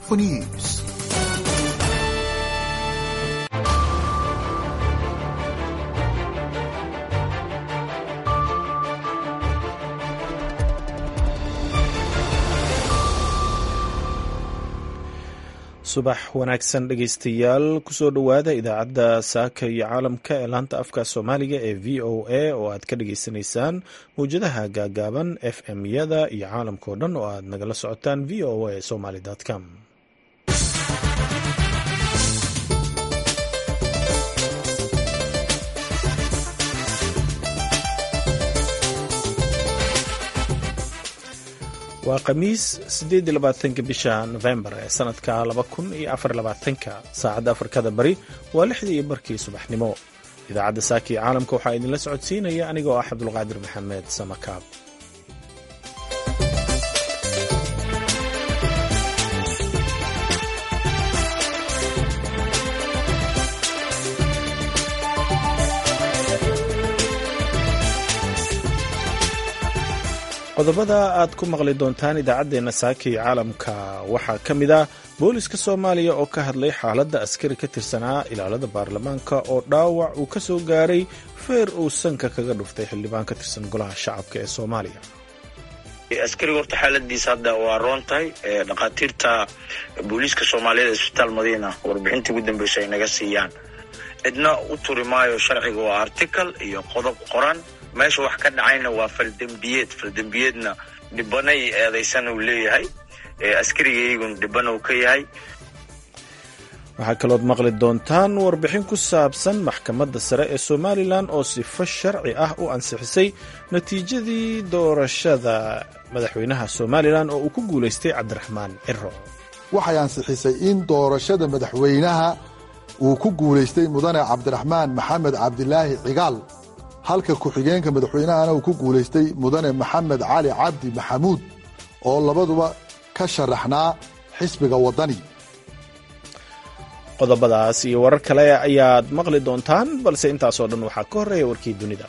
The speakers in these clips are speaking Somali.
for news. subax wanaagsan dhegaystayaal kusoo dhowaada idaacadda saaka iyo caalamka ee laanta afka soomaaliga ee v o a oo aad ka dhagaysanaysaan mawjadaha gaagaaban f m yada iyo caalamkao dhan oo aad nagala socotaan v o a somaly com waa khamiis sideedlabaatanka bisha nofembar ee sanadka laba kun iyo afarlabaatanka saacadda afrikada bari waa lixdii iyo barkii subaxnimo idaacadda saaka iyo caalamka waxaa idinla socodsiinaya anigoo ah cabdulqaadir maxamed samakaab qodobada aad ku maqli doontaan idaacaddeenna saaka iyo caalamka waxaa ka mid ah booliska soomaaliya oo ka hadlay xaaladda askari ka tirsanaa ilaalada baarlamaanka oo dhaawac uu ka soo gaaray feer uu sanka kaga dhuftay xildhibaan ka tirsan golaha shacabka ee soomaaliya askariga horta xaaladiisa hadda waa roon tahay dhakhaatiirta booliiska soomaaliyeed ee isbitaal madiina warbixintii ugu dambeysa ay naga siiyaan cidna u turi maayo sharciga waa article iyo qodob qoran meesha wax ka dhacayna waa faldembiyeed faldembiyeedna dhibanay eedaysan uu leeyahay askarigaygun dhiban uu ka yahay waxaa kalood maqli doontaan warbixin ku saabsan maxkamadda sare ee somalilan oo sifo sharci ah u ansixisay natiijadii doorashada madaxweynaha somalilan oo uu ku guulaystay cabdiraxmaan ciro waxay ansixisay in doorashada madaxweynaha uu ku guulaystay mudane cabdiraxmaan maxamed cabdilaahi cigaal halka ku-xigeenka madaxweynahana uu ku guulaystay mudane maxamed cali cabdi maxamuud oo labaduba ka sharaxnaa xisbiga waddani qodobadaas iyo warar kale ayaad maqli doontaan balse intaasoo dhan waxaa ka horreeya warkii dunida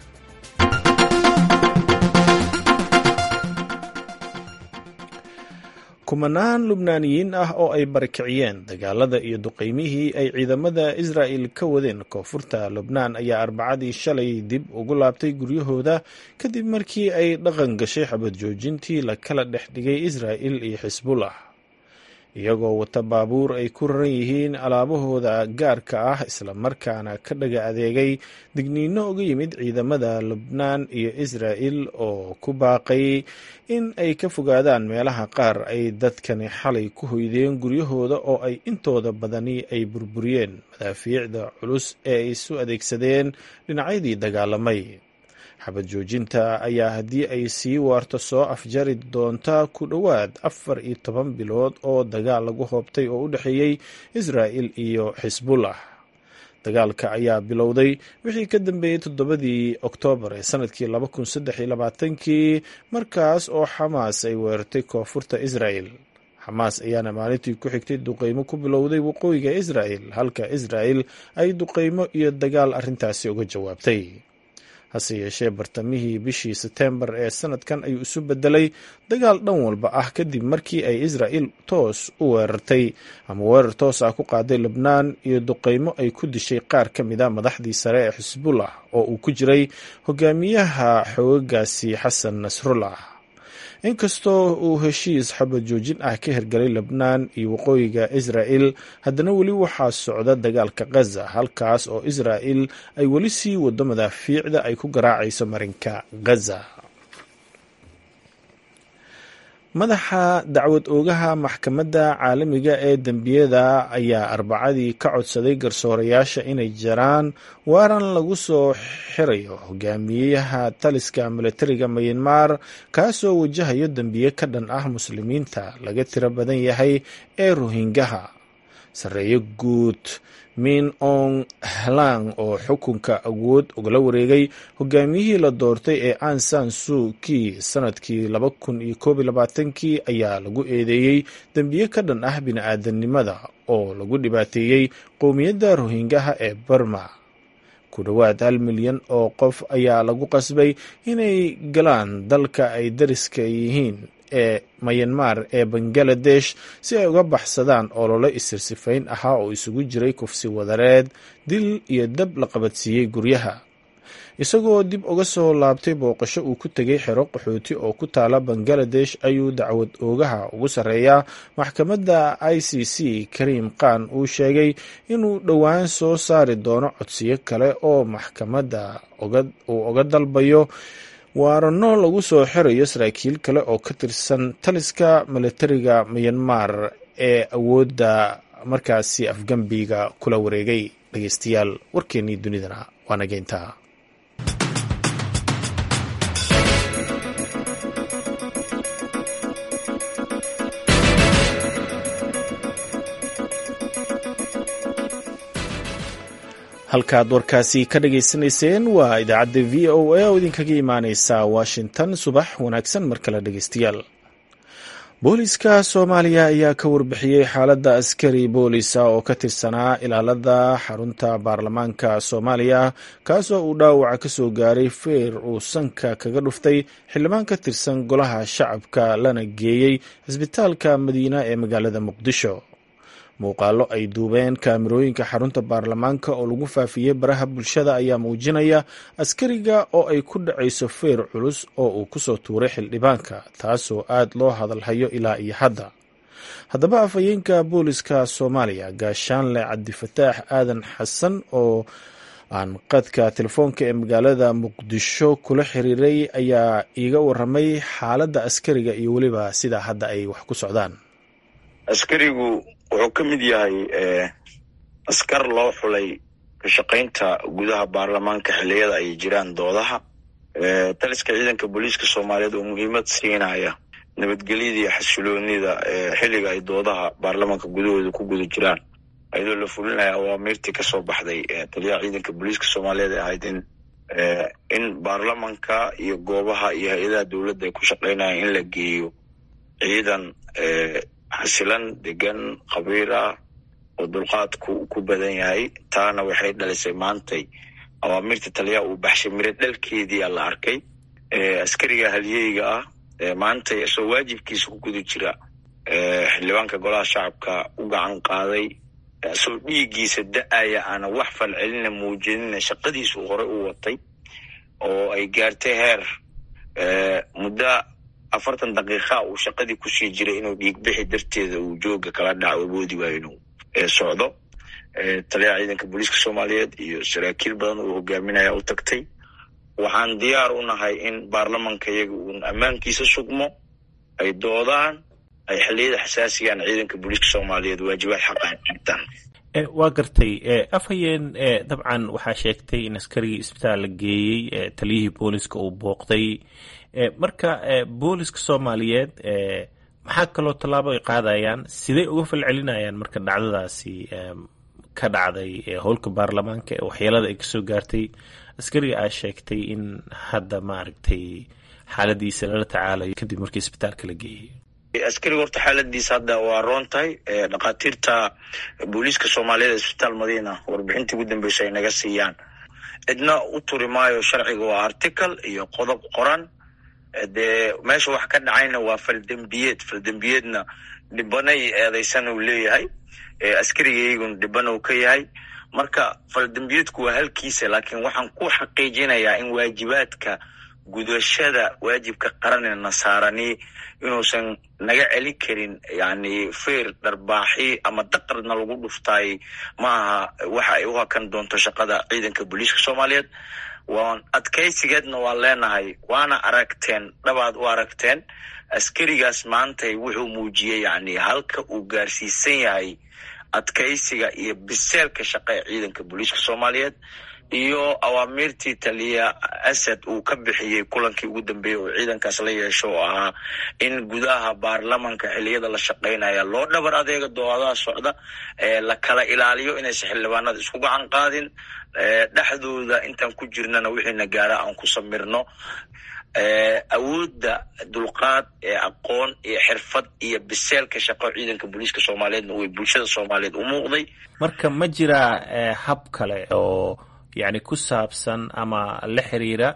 kumanaan lubnaaniyiin ah oo ay barakiciyeen dagaalada iyo duqeymihii ay ciidamada israa'il ka wadeen koonfurta lubnaan ayaa arbacadii shalay dib ugu laabtay guryahooda kadib markii ay dhaqan gashay xabad joojintii la kala dhex dhigay israa'il iyo xisbullah iyagoo wata baabuur ay ku raran yihiin alaabahooda gaarka ah islamarkaana ka dhaga adeegay digniino uga yimid ciidamada lubnaan iyo israa'il oo ku baaqay in ay ka fogaadaan meelaha qaar ay dadkani xalay ku hoydeen guryahooda oo ay intooda badani ay burburiyeen madaafiicda culus ee ay isu adeegsadeen dhinacyadii dagaalamay xabad joojinta ayaa haddii ay sii waarto soo afjari doonta ku dhowaad afar iyo toban bilood oo dagaal lagu hoobtay oo u dhexeeyey israa'il iyo xisbullah dagaalka ayaa bilowday wixii ka dambeeyey toddobadii oktoobar ee sanadkii laba kun saddex iyo labaatankii markaas oo xamaas ay weerartay koonfurta israa'il xamaas ayaana maalintii ku xigtay duqeymo ku bilowday waqooyiga israa'il halka israa'il ay duqeymo iyo dagaal arrintaasi uga jawaabtay hase yeeshee bartamihii bishii setembar ee sanadkan ayuu isu bedelay dagaal dhan walba ah kadib markii ay israa'il toos u weerartay ama weerar toos ah ku qaaday lebnaan iyo duqeymo ay ku dishay qaar ka mid a madaxdii sare ee xisbullah oo uu ku jiray hogaamiyaha xoogagaasi xasan nasrullah inkastoo uu heshiis xabad joojin ah ka hirgalay lebnaan iyo waqooyiga israa'il haddana weli waxaa socda dagaalka khaza halkaas oo israa'il ay weli sii wado madaafiicda ay ku garaacayso marinka khaza madaxa dacwad oogaha maxkamadda caalamiga ee dembiyada ayaa arbacadii ka codsaday garsoorayaasha inay jaraan waaran lagu soo xirayo hogaamiyaha taliska milatariga mayanmar kaasoo wajahayo dembiye ka dhan ah muslimiinta laga tiro badan yahay ee rohingaha sarreeyo guud min ong hlang oo xukunka awood ugala wareegay hogaamiyihii la doortay ee ansan suuki sanadkii laba kun iyo koob iyo labaatankii ayaa lagu eedeeyey dembiye ka dhan ah bini-aadanimada oo lagu dhibaateeyey qowmiyadda rohingaha ee burma ku dhowaad hal milyan oo qof ayaa lagu qasbay inay galaan dalka ay dariska yihiin ee mayanmar ee bangaladesh si ay uga baxsadaan olole isirsifayn ahaa oo isugu jiray kufsi wadareed dil iyo dab la qabadsiiyey guryaha isagoo dib uga soo laabtay booqasho uu ku tegay xero qaxooti oo ku taala bangaladesh ayuu dacwad oogaha ugu sarreeyaa maxkamadda i c c kariim khan uu sheegay inuu dhowaan soo saari doono codsiyo kale oo maxkamadda uu oga dalbayo waarano lagu soo xirayo saraakiil kale oo ka tirsan taliska milatariga miyanmar ee awoodda markaasi afgambiga kula wareegay dhegeystayaal warkeennii dunidana waa nageyntaa halkaad warkaasi ka dhageysanayseen waa idaacadda v o a oo idinkaga imaaneysa washington subax wanaagsan mar kale dhegeystayaal booliska soomaaliya ayaa ka warbixiyey xaaladda askari boolisa oo ka tirsanaa ilaalada xarunta baarlamaanka soomaaliya kaasoo uu dhaawaca ka soo gaaray feer uu sanka kaga dhuftay xildhibaan ka tirsan golaha shacabka lana geeyey cisbitaalka madiina ee magaalada muqdisho muuqaalo ay duubeen kaamirooyinka xarunta baarlamaanka oo lagu faafiyey baraha bulshada ayaa muujinaya askariga oo ay ku dhacayso feer culus oo uu kusoo tuuray xildhibaanka taasoo aad loo hadalhayo ilaa iyo hadda haddaba afhayeenka booliska soomaaliya gaashaanle cabdifataax aadan xasan oo aan qadka telefoonka ee magaalada muqdisho kula xiriiray ayaa iiga waramay xaaladda askariga iyo weliba sida hadda ay wax ku socdaan askarigu wuxuu ka mid yahay askar loo xulay kashaqaynta gudaha baarlamaanka xilliyada ay jiraan doodaha taliska ciidanka booliiska soomaaliyeed oo muhiimad siinaya nabadgelyada iyo xasiloonida xilliga ay doodaha baarlamaanka gudahooda ku guda jiraan ayadoo la fulinaya awaamiirtii kasoo baxday taliyaha ciidanka booliiska soomaaliyeed ee ahayd in in baarlamanka iyo goobaha iyo hay-adaha dowladda ay ku shaqaynayaan in la geeyo ciidan xasilan degan khabiir ah oo dulqaadku ku badan yahay taana waxay dhalisay maantay awaamirta taliyaha uu baxshay miro dhalkeediia la arkay askariga halyeyga ah maantay isagoo waajibkiisa ku guda jira xildhibaanka golaha shacabka u gacan qaaday isagoo dhiiggiisa da-aya aana wax falcelina muujinina shaqadiisu horey u watay oo ay gaartay heer muddo afartan daqiiqa uu shaqadii kusii jiray inuu dhiigbixi darteeda uu jooga kala dhaco awoodi waayo inuu socdo taliyaha ciidanka booliiska soomaaliyeed iyo saraakiil badan uu hogaaminaya u tagtay waxaan diyaar u nahay in baarlamanka iyaga uun ammaankiisa sugmo ay doodaan ay xilliyada xasaasigaan ciidanka booliiska soomaaliyeed waajibaad xaqan dhigtaan waa gartay afhayeen dabcan waxaa sheegtay in askarigii isbitaal la geeyey taliyihii booliska uu booqday marka booliska soomaaliyeed maxaa kaloo tallaabo ay qaadayaan siday uga falcelinayaan marka dhacdadaasi ka dhacday howlka baarlamaanka ee waxyeelada ay kasoo gaartay askariga aa sheegtay in hadda maaragtay xaaladiisa lala tacaalayo kadib markii isbitaalka la geeyey askariga horta xaaladiisa hadda waa roon tahay dhakhaatiirta booliiska soomaaliyeed isbitaal madiina warbixintii ugu dambeysa ay naga siiyaan cidna u turi maayo sharciga waa article iyo qodob qoran dee meesha wax ka dhacayna waa faldembiyeed faldembiyeedna dhibanay eedeysan uu leeyahay askarigaygun dhiban uu ka yahay marka faldembiyeedku waa halkiisa laakiin waxaan ku xaqiijinayaa in waajibaadka gudashada waajibka qaranee nasaarani inuusan naga celin karin yani feer dharbaaxi ama daqarna lagu dhuftaay ma aha waxa ay u hakan doonto shaqada ciidanka booliiska soomaaliyeed waan adkaysigeedna waan leenahay waana aragteen dhabaad u aragteen askarigaas maantay wuxuu muujiyey yani halka uu gaarsiisan yahay adkaysiga iyo biseelka shaqa ee ciidanka booliiska soomaaliyeed iyo awaamiirtii taliya asad uu ka bixiyey kulankii ugu dambeeyey oo ciidankaas la yeesho oo ahaa in gudaha baarlamanka xiliyada la shaqaynaya loo dhabar adeega doodaha socda la kala ilaaliyo inaysan xildhibaanada isku gacan qaadin dhexdooda intaan ku jirnana wixiina gaara aan ku samirno awoodda dulqaad ee aqoon iyo xirfad iyo biseelka shaqo ciidanka booliiska soomaaliyeedna way bulshada soomaaliyeed u muuqday marka ma jiraa hab kale oo yani ku saabsan ama la xiriira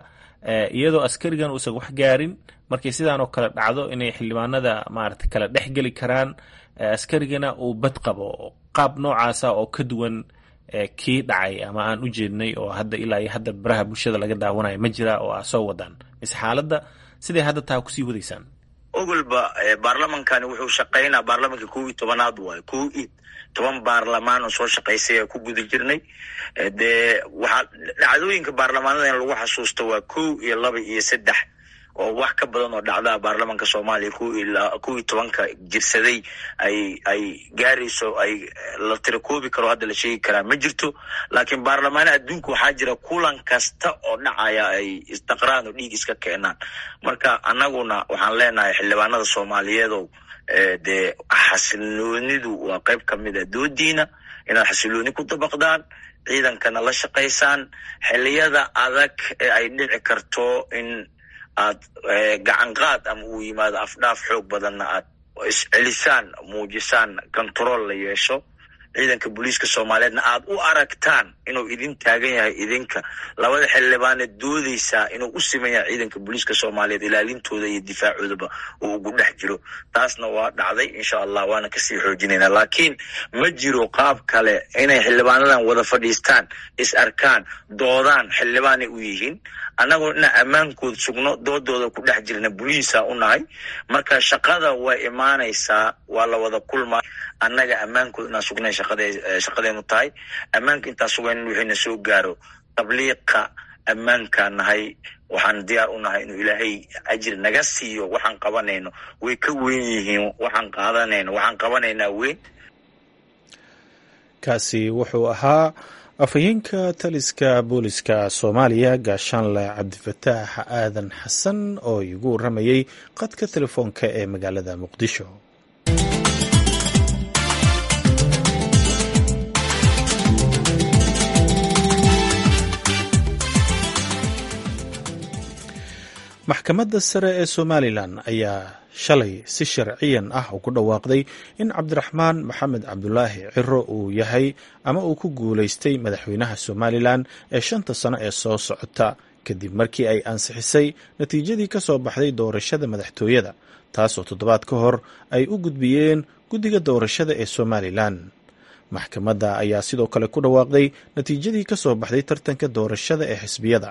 iyadoo askarigan uusan wax gaarin markay sidaan oo kale dhacdo inay xildhibaanada maarata kala dhex geli karaan askarigana uu bad qabo qaab noocaasa oo ka duwan kii dhacay ama aan u jeednay oo hadda ilaa iyo hadda baraha bulshada laga daawanayo ma jira oo aa soo wadaan mise xaaladda siday hadda taa kusii wadaysaan ogolba baarlamankani wuxuu shaqaynaa baarlamanka kow iyo tobanaad waayo kow iyo toban baarlamaan oo soo shaqaysay ee ku guda jirnay dee waxaa dhacdooyinka baarlamaanada in lagu xasuusto waa kow iyo laba iyo saddex oo wax ka badan oo dhacdaa baarlamanka soomaaliya kow iyo tobanka jirsaday ay ay gaarayso ay la tirakoobi karo hadda la sheegi karaa ma jirto laakiin baarlamaana adduunka waxaa jira kulan kasta oo dhacaya ay isdaqraan oo dhiig iska keenaan marka annaguna waxaan leenahay xildhibaanada soomaaliyeedow dee xasiloonidu waa qayb ka mid a doodiina inaad xasilooni ku dabaqdaan ciidankana la shaqaysaan xiliyada adag ee ay dhici karto in aad gacan qaad ama uu yimaado afdhaaf xoog badanna aad iscelisaan muujisaan control la yeesho ciidanka booliiska soomaaliyeedna aad u aragtaan inuu idin taagan yahay idinka labada xildhibaane doodeysaa inuu u siman yahay ciidanka booliiska soomaaliyeed ilaalintooda iyo difaacoodaba uu ugu dhex jiro taasna waa dhacday insha allah waana kasii xoojinayna laakiin ma jiro qaab kale inay xildhibaanadan wada fadhiistaan is arkaan doodaan xildhibaanay u yihiin annagoo inaa ammaankood sugno doodooda ku dhex jirna boliisa u nahay marka shaqada way imaanaysaa waa la wada kulmaa annaga ammaankood inaan sugnay shaqadeenu tahay ammaanka intaan sugayn wixiina soo gaaro tabliiqa ammaankaan nahay waxaan diyaar u nahay inuu ilaahay ajir naga siiyo waxaan qabanayno way ka weyn yihiin waxaan qaadanayno waxaan qabanaynaa weyn kaasi wuxuu ahaa afhayeenka taliska booliska soomaaliya gaashaanle cabdifataax aadan xasan oo igu waramayey qadka telefoonka ee magaalada muqdisho maxkamadda sare ee somalilan ayaa shalay si sharciyan ah ugu dhawaaqday in cabdiraxmaan maxamed cabdulaahi ciro uu yahay ama uu ku guulaystay madaxweynaha somalilan ee shanta sano ee soo socota kadib markii ay ansixisay natiijadii ka soo baxday doorashada madaxtooyada taasoo toddobaad ka hor ay u gudbiyeen guddiga doorashada ee somalilan maxkamadda ayaa sidoo kale ku dhawaaqday natiijadii ka soo baxday tartanka doorashada ee xisbiyada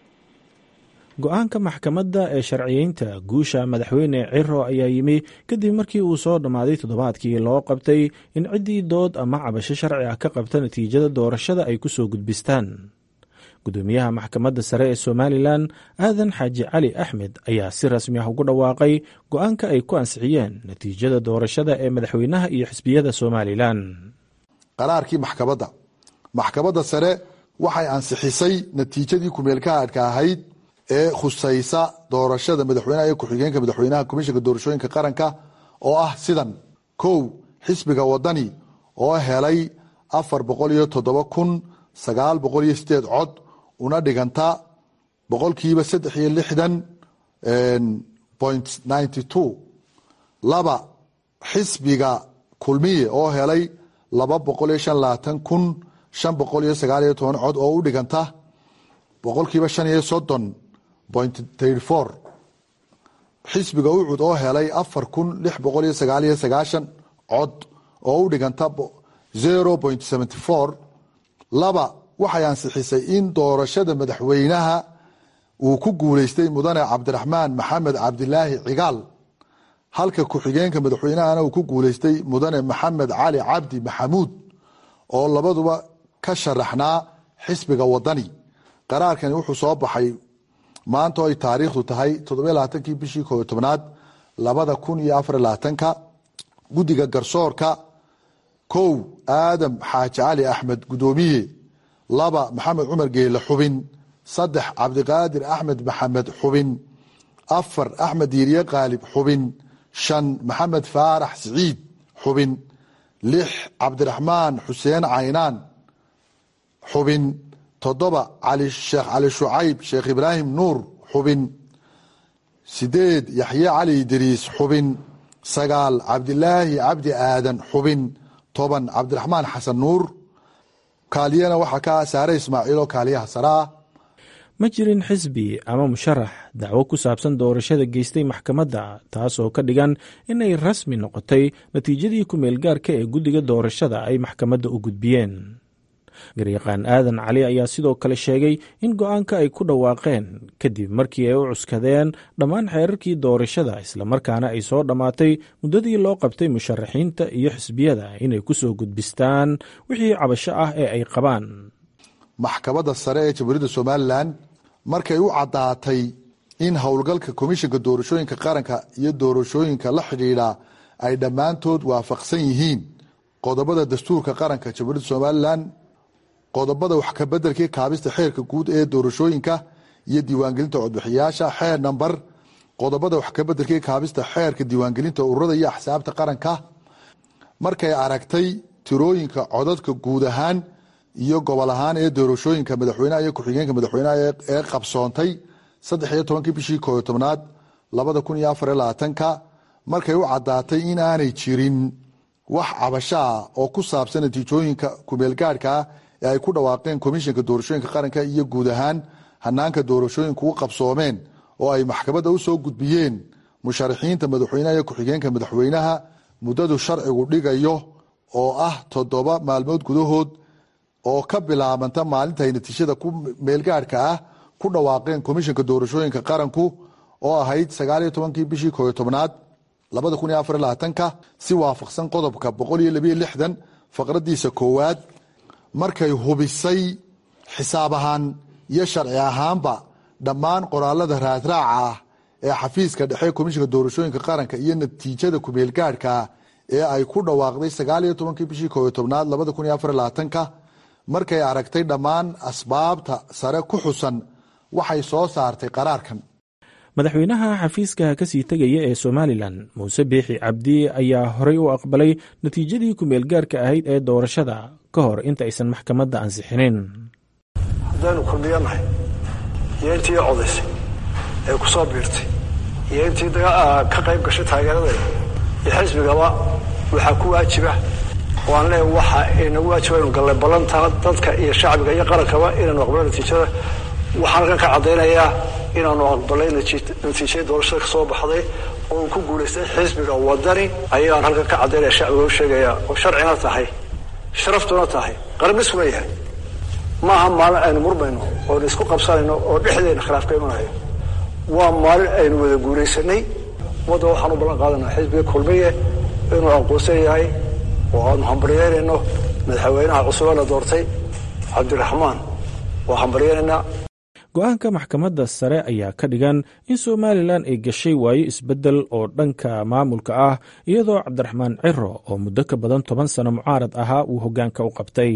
go-aanka maxkamadda ee sharciyeynta guusha madaxweyne ciro ayaa yimi kadib markii uu soo dhammaaday toddobaadkii loo qabtay in ciddii dood ama cabasho sharci ah ka qabta natiijada doorashada ay ku soo gudbistaan gudoomiyaha maxkamadda sare ee somalilan aadan xaaji cali axmed ayaa si rasmi ah ugu dhawaaqay go-aanka ay ku ansixiyeen natiijada doorashada ee madaxweynaha iyo xisbiyada somalilan qaraarkii maxkamadda maxkamadda sare waxay ansixisay natiijadii kumeelkaadhka ahayd ee khusaysa doorashada madaxweynaha iyo ku-xigeenka madaxweynaha komishanka doorashooyinka qaranka oo ah sidan kow xisbiga wadani oo helay afar boqol iyo toddoba kun sagaal boqol iyo sideed cod una dhiganta boqolkiiba saddex iyo lixdan point ninety two laba xisbiga kulmiye oo helay laba boqol iyo shan labaatan kun shan boqol iyo sagaal iyo toban cod oo u dhiganta boqolkiiba shan iyo soddon point thirty four xisbiga ucud oo helay afar kun lix boqol iyo sagaal iyo sagaashan cod oo u dhiganta zero point seventy four laba waxay ansixisay in doorashada madaxweynaha uu ku guuleystay mudane cabdiraxmaan maxamed cabdilaahi cigaal halka ku-xigeenka madaxweynahana uu ku guuleystay mudane maxamed cali cabdi maxamuud oo labaduba ka sharaxnaa xisbiga wadani qaraarkani wuxuu soo baxay maanta ay taariikhdu tahay toddobalabaatankii bishii kooyo tobnaad labada kun iyo afar labaatanka guddiga garsoorka kow aadam xaaji cali axmed gudoomiye laba maxamed cumar geele xubin saddex cabdiqaadir axmed maxamed xubin afar axmed yiirye qaalib xubin shan maxamed faarax siciid xubin lix cabdiraxmaan xuseen caynaan xubin toddoba sheekh cali shucayb sheekh ibraahim nuur xubin sideed yaxye cali idriis xubin sagaal cabdilaahi cabdi aadan xubin toban cabdiraxmaan xasan nuur kaaliyana waxaa ka saare ismaaciil oo kaaliyaha saraa ma jirin xisbi ama musharax dacwo ku saabsan doorashada geystay maxkamadda taasoo ka dhigan inay rasmi noqotay natiijadii ku-meelgaarka ee guddiga doorashada ay maxkamadda u gudbiyeen garyaqaan aadan cali ayaa sidoo kale sheegay in go-aanka ay ku dhawaaqeen kadib markii ay u cuskadeen dhammaan xeerarkii doorashada islamarkaana ay soo dhammaatay muddadii loo qabtay musharaxiinta iyo xisbiyada inay ku soo gudbistaan wixii cabasho ah ee ay qabaan maxkamadda sare ee jamhuuriyadda somalilan markay u caddaatay in howlgalka komishanka doorashooyinka qaranka iyo doorashooyinka la xidhiidha ay dhammaantood waafaqsan yihiin qodobada dastuurka qaranka jamhuuriyadda somalilan qodobada wax kabedelkii kaabista xeerka guud ee doorashooyinka iyo diiwaangelinta codbixiyaasha xeer namber qodobada wax kabedelkii kaabista xeerka diiwaangelinta ururada iyo axsaabta qaranka markay aragtay tirooyinka codadka guud ahaan iyo gobol ahaan ee doorashooyinka madaxweyneha iyo ku-xigeenka madaxweyneha ee qabsoontay saddex iyo tobankii bishii kooyo tobnaad labada kun iyo afar iyo labaatanka markay u caddaatay in aanay jirin wax cabashaa oo ku saabsan natiijooyinka kumeelgaadhkaa ee ay ku dhawaaqeen komishanka doorashooyinka qaranka iyo guud ahaan hanaanka doorashooyinku u qabsoomeen oo ay maxkamadda u soo gudbiyeen musharaxiinta madaxweyneha iyo ku-xigeenka madaxweynaha muddadu sharcigu dhigayo oo ah toddoba maalmood gudahood oo ka bilaabanta maalinta ay natiijada ku meelgaadhka ah ku dhawaaqeen komishanka doorashooyinka qaranku oo ahayd sagaaliyo tobankii bishii kooyo tobnaad labada kun iyo afar iyo labaatanka si waafaqsan qodobka boqol iyo labiyo lixdan faqradiisa koowaad markay hubisay xisaab ahaan iyo sharci ahaanba dhammaan qoraalada raadraaca ah ee xafiiska dhexe komishanka doorashooyinka qaranka iyo natiijada kumeelgaadhka ee ay ku dhawaaqday sagaaliyo tobankii bishii kooyo tobnaad labada kun iyo afar iyo labaatanka markay aragtay dhammaan asbaabta sare ku xusan waxay soo saartay qaraarkan madaxweynaha xafiiska kasii tegaya ee somalilan muuse biixi cabdi ayaa horey u aqbalay natiijadii ku-meelgaarka ahayd ee doorashada ka hor inta aysan maxkamadda ansixinin haddaynu kulmiyanahay iyo intii codaysay ee ku soo biirtay iyo intii ka qayb gashay taageeradeeda iyo xisbigaba waxaa ku waajiba waan leeya waxa inagu waajiba inu gallay ballantaa dadka iyo shacbiga iyo qarankaba inaanu aqbalno natiijada waxaan halkan ka caddaynayaa inaanu aqbalay natiijadii doorashada ka soo baxday oo uu ku guulaystay xisbiga wadani ayaan halkan ka caddaynaya shacbiga u sheegaya oo sharcina tahay sharaftuna tahay qarabniskuna yahay maaha maalin aynu murmayno oonu isku qabsanayno oo dhexdeena khilaaf ka imanayo waa maalin aynu wada guulaysanay ummadda waxaan u ballan qaadanaa xisbiga kulmiye inuu aqoonsan yahay oo aanu hambaryeynayno madaxweynaha cusube la doortay cabdiraxmaan waa hambaryeynaynaa go-aanka maxkamadda sare ayaa ka dhigan in somalilan ay gashay waayo isbeddel oo dhanka maamulka ah iyadoo cabdiraxmaan ciro oo muddo ka badan toban sano mucaarad ahaa uu hoggaanka u qabtay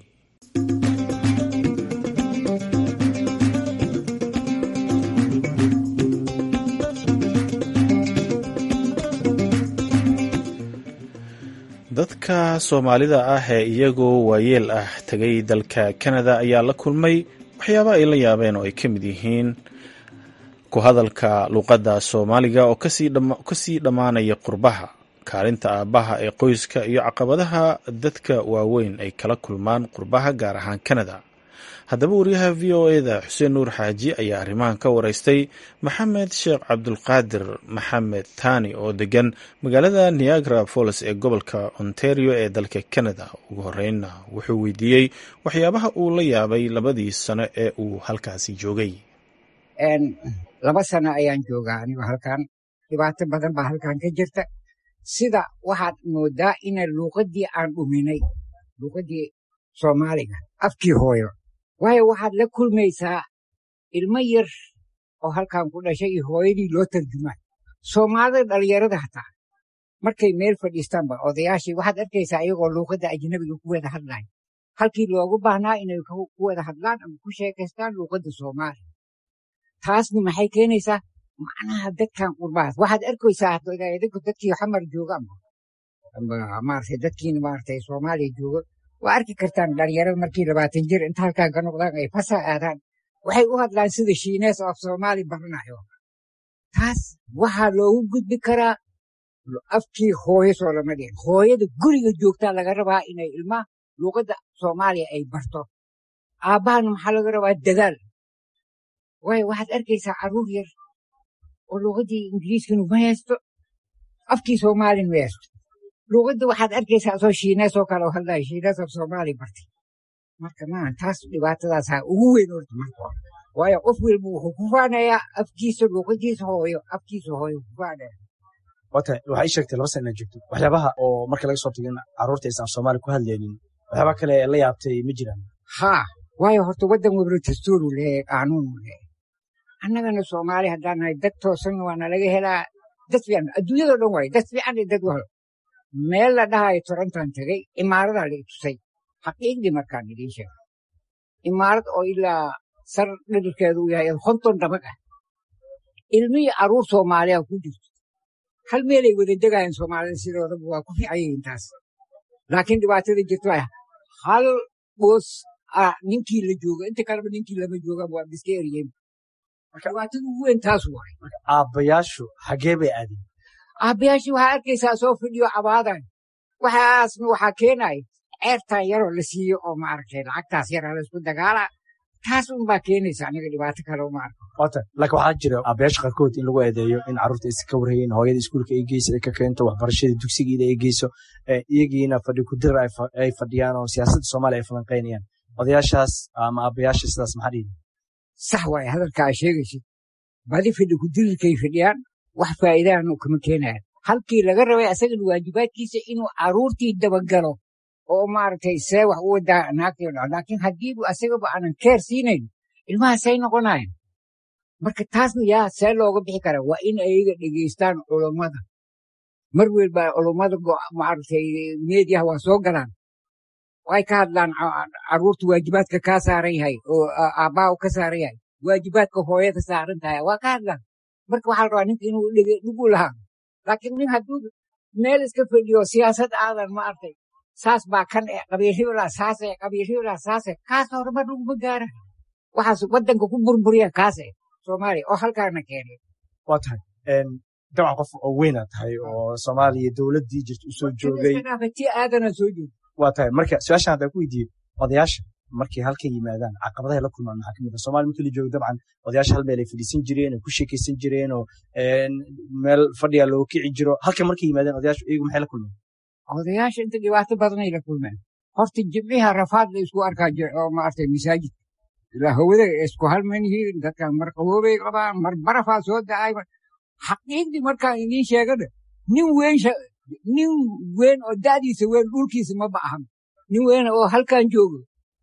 dadka soomaalida ah ee iyagoo waayeel ah tegay dalka kanada ayaa la kulmay waxyaaba ay la yaabeen oo ay ka mid yihiin ku hadalka luuqadda soomaaliga oo kasii dhammaanaya qurbaha kaalinta aabbaha ee qoyska iyo caqabadaha dadka waaweyn ay kala kulmaan qurbaha gaar ahaan kanada haddaba wariyaha v o eda xuseen nuur xaaji ayaa arrimahan ka wareystay maxamed sheekh cabdulqaadir maxamed taani oo degan magaalada niagara falls ee gobolka ontario ee dalka canada ugu horeynna wuxuu weydiiyey waxyaabaha uu la yaabay labadii sano ee uu halkaasi joogay laba sano ayaan joogaa anigo halkan dhibaato badan baa halkan ka jirta sida waxaad moodaa ina luuqadii aan dhuminay luuqadii soomaaliga afkii hooyo waayo waxaad la kulmaysaa ilmo yar oo halkan ku dhashay iyo hooyadii loo tarjumaa soomaalida dhalinyarada hataa markay meel fadhiistaanba odayaashii waxaad arkaysaa iyagoo luuqadda ajnabiga ku wada hadlaya halkii loogu baahnaa inay ku wada hadlaan ama ku sheekaystaan luuqadda soomaaliya taasna maxay keenaysaa macnaha dadkan qurbahaas waxaad arkaysaa idinku dadkii xamar jooga maaragtay dadkiina maaragtay soomaaliya jooga waa arki kartaan dhalinyarada markii labaatan jir inta halkaan ka noqdaan ay fasa aadaan waxay u hadlaan sida shiinees oo af soomaali baranayo taas waxaa loogu gudbi karaa afkii hooyo soo lama dhihin hooyada guriga joogtaa laga rabaa inay ilmaha luuqadda soomaaliya ay barto aabbahana maxaa laga rabaa dadaal waayo waxaad arkaysaa carruur yar oo luuqaddii ingiriiskanu ma haysto afkii soomaalin ma haysto luuqadda waxaad arkaysaa asoo shiinees oo kale oo hadlaya shiinees af soomaali bartay marka maaha taas dhibaatadaasaa ugu weyn horta marka hore waayo qof walba wuxuu ku faanayaa afkiisa luuqadiisa hooyo afkiisa hooyo ku faanaya wata waxaa ii sheegtay laba sana inaad joogto waxyaabaha oo marka laga soo tago in carruurta aysan af soomaali ku hadlaynin waxyaaba kale ee la yaabtay ma jiraan haa waayo horta waddan wabro dastuuru leeyahay qaanuunu leeyahay annagana soomaali haddaan nahay dad toosanna waa nalaga helaa dad fiican adduunyadao dhan waaye dad fiican iyo dad walo meel la dhahayo torontan tegey imaaradaa la itusay xaqiiqdii markaan idiin sheegay imaarad oo ilaa sar dhadhirkeedu uu yahay konton dabaq ah ilmihii carruur soomaaliya ku jirto hal meelay wada degaayeen soomaalida sidoodaba waa ku fiican yihiin taas laakiin dhibaatada jirto waa hal boos ah ninkii la jooga inta kaleba ninkii lama jooga waa iska eriyeen dhibaatada ugu weyn taas waay aabbayaashu xagee bay aadeen aabbayaashii waxaa arkaysaa soo fidhiyo cabaadan waxaasna waxaa keenaya ceertan yaroo la siiyo oo maaragtay lacagtaas yaraa laysku dagaala taas unbaa keenaysa aniga dhibaato kale uma arko wata laakiin waxaa jira aabbayaasha qaarkood in lagu eedeeyo in carruurta aysan ka warhayeen hooyada iskuulka ay geyso ay ka keento waxbarashada dugsigeeda ay geyso iyagiina fadhi kudirar ay fadhiyaan oo siyaasadda soomaaliya ay falanqaynayaan odayaashaas ama aabbayaasha sidaas maxaa dhihi sax waaye hadalka aa sheegaysid badi fidhi kudirirkay fidhiyaan wax faa'iidaanu kama keenayan halkii laga rabay asagana waajibaadkiisa inuu carruurtii dabagalo oo maaragtay see wax u wadaa naagtii dhaco laakiin haddiibu asagaba aanan keer siinayn ilmaha say noqonayan marka taasna yaa see looga bixi karaa waa in ayaga dhegeystaan culummada mar welba culummada maaragtay meediyaha waa soo galaan way ka hadlaan carruurta waajibaadka kaa saaran yahay oo aabbaa ka saaran yahay waajibaadka hooyada saaran tahay waa ka hadlaan marka waxaa la rabaa ninka inuu dhugu lahaa laakiin nin hadduu meel iska fadhiyo siyaasad aadan ma artay saas baa kan e qabiilhibla saase qabiilhibla saase kaas horumar laguma gaara waxaas waddanka ku burburiya kaase soomaaliya oo halkaana keenay waa tahay dabcan qof oo weynaad tahay oo soomaaliya dowladdii jirta usoo joogay ti aadana soo joogay waa tahay marka su-aashan haddaan ku weydiiyo odayaasha markay halkan yimaadaan caqabadahay la kulmaan maxaa kamid ah somalia markii la joogo dabcan odayaasha hal meel ay fadhiisan jireen oo ku sheekaysan jireen oo meel fadhiya loo kici jiro halkan markay yimaadaan odayaashu iyagu maxay la kulmeen odayaasha inta dhibaato badanay la kulmeen horta jimciha rafaad la isku arkaa oo maartay masaajid ilaa hawada isku halman yihiin dadkan mar qaboobay qabaan mar barafaa soo da'ay xaqiiqdii markaan idiin sheegana nin weyn nin weyn oo da'diisa weyn dhulkiisa ma ba'ahan nin weyn oo halkan joogo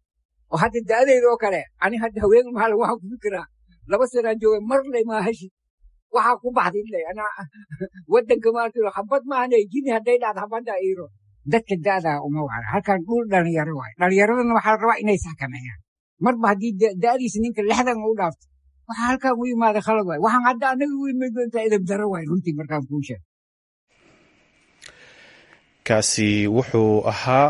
oo hadda da'dayda oo kale ani hadda haween maal waxaan ku fikiraa laba sanaan jooga mar le maahashi waxaa ku baxday le ana waddanka maarta xabad maahane jini hadday dhacdo xabadda iiro dadka da'daa uma wacna halkan dhul dhalinyaro waay dhalinyaradana waxaa la rabaa inay saxkameeyaan marba haddii da'diisa ninka lixdan u dhaafto waxaa halkan u yimaada khalad waay waxaan hadda anaga u imid doontaa edab daro waay runtii markaan kuu sheeg kaasi wuxuu ahaa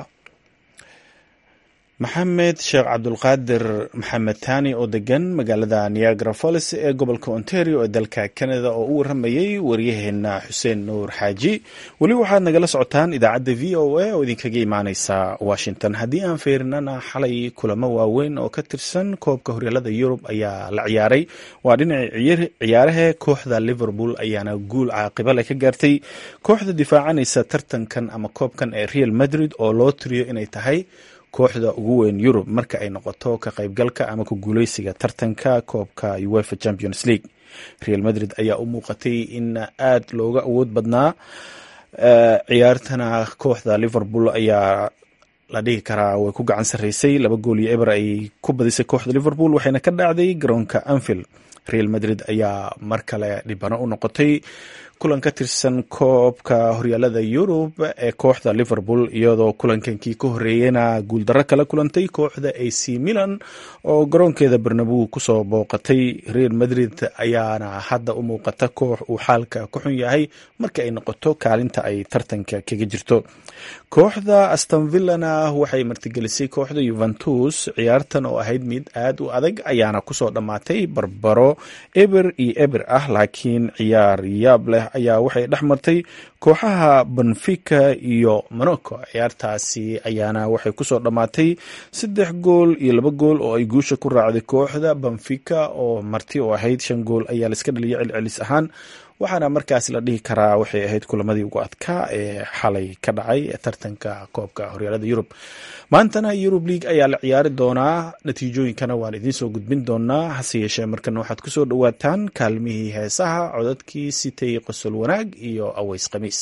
maxamed sheekh cabdulqaadir maxamed taani oo degan magaalada niagara follis ee gobolka ontario ee dalka canada oo u waramayey waryaheena xuseen nuur xaaji weli waxaad nagala socotaan idaacadda v o a oo idinkaga imaaneysa washington haddii aan feerinana xalay kulamo waaweyn oo ka tirsan koobka horyaalada yurub ayaa la ciyaaray waa dhinaca ciyaaraha kooxda liverpool ayaana guul caaqiba leh ka gaartay kooxda difaacanaysa tartankan ama koobkan ee real madrid oo loo tiriyo inay tahay kooxda ugu weyn yurub marka ay noqoto ka qaybgalka ama ku guuleysiga tartanka koobka uefa champions league real madrid ayaa u muuqatay in aad looga awood badnaa ciyaartana kooxda liverpool ayaa la dhihi karaa way ku gacan sarreysay laba gool iyo eber ay ku badisay kooxda liverpool waxayna ka dhacday garoonka anfield real madrid ayaa mar kale dhibano u noqotay kulan ka tirsan koobka horyaalada yurub ee kooxda liverpool iyadoo kulankankii ka horeeyena guuldarro kala kulantay kooxda ac milan oo garoonkeeda barnabow kusoo booqatay real madrid ayaana hadda u muuqata koox uu xaalka ku xun yahay marka ay noqoto kaalinta ay tartanka kaga jirto kooxda astonvillana waxay martigelisay kooxda yuventus ciyaartan oo ahayd mid aad u adag ayaana kusoo dhammaatay barbaro eber iyo eber ah laakiin ciyaar yaab leh ayaa waxay dhex martay kooxaha benfica iyo monaco ciyaartaasi ayaana waxay kusoo dhammaatay saddex gool iyo laba gool oo ay guusha ku raacday kooxda benfica oo marti oo ahayd shan gool ayaa laiska dhaliyay celcelis ahaan waxaana markaas la dhihi karaa waxay ahayd kulamadii ugu adkaa ee xalay ka dhacay tartanka koobka horyaalada yurub maantana yurub league ayaa la ciyaari doonaa natiijooyinkana waan idiin soo gudbin doonaa hase yeeshee markana waxaad kusoo dhowaataan kaalmihii heesaha codadkii sitay qosol wanaag iyo aweys khamiis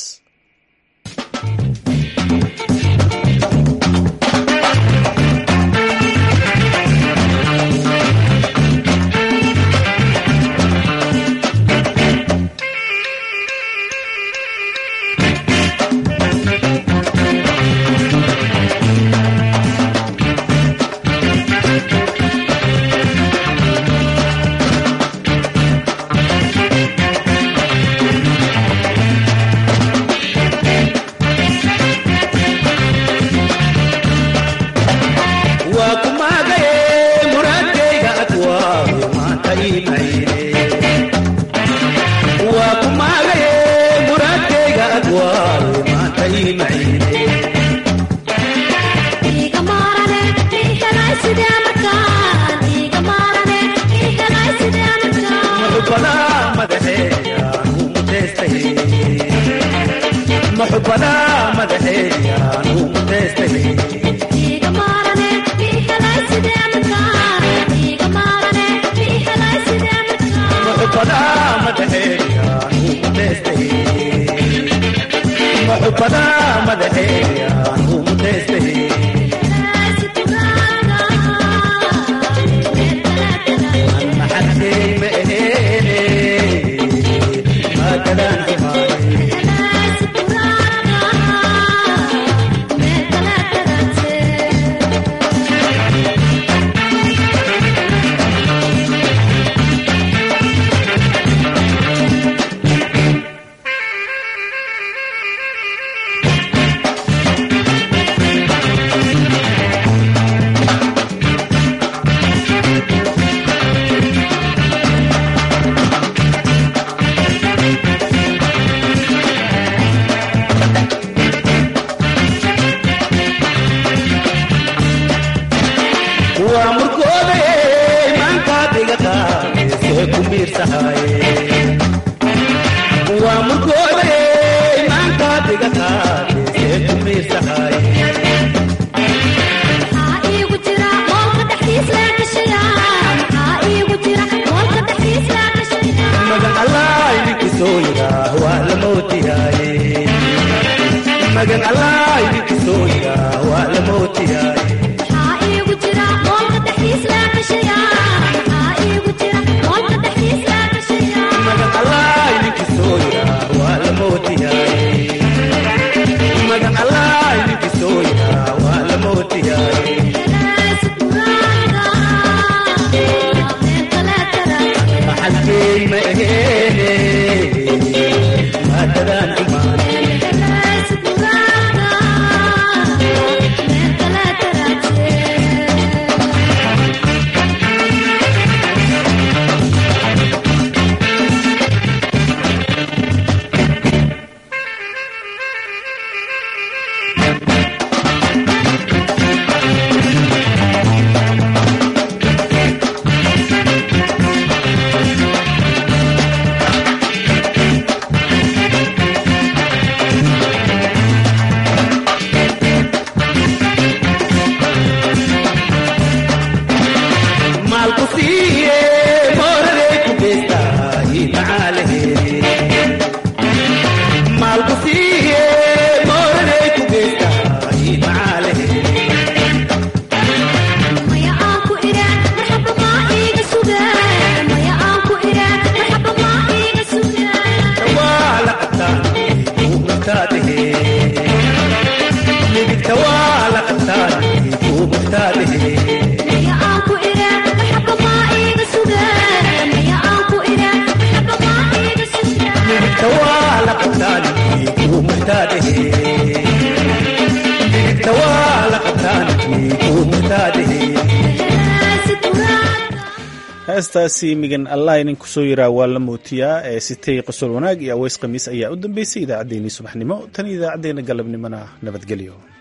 heestaasi migan allah inin kusoo yiraa waa la mootiyaa ee sitay qosol wanaag iyo aweys khamiis ayaa u dambeysay idaacaddeenii subaxnimo tan idaacaddeenna galabnimona nabadgelyo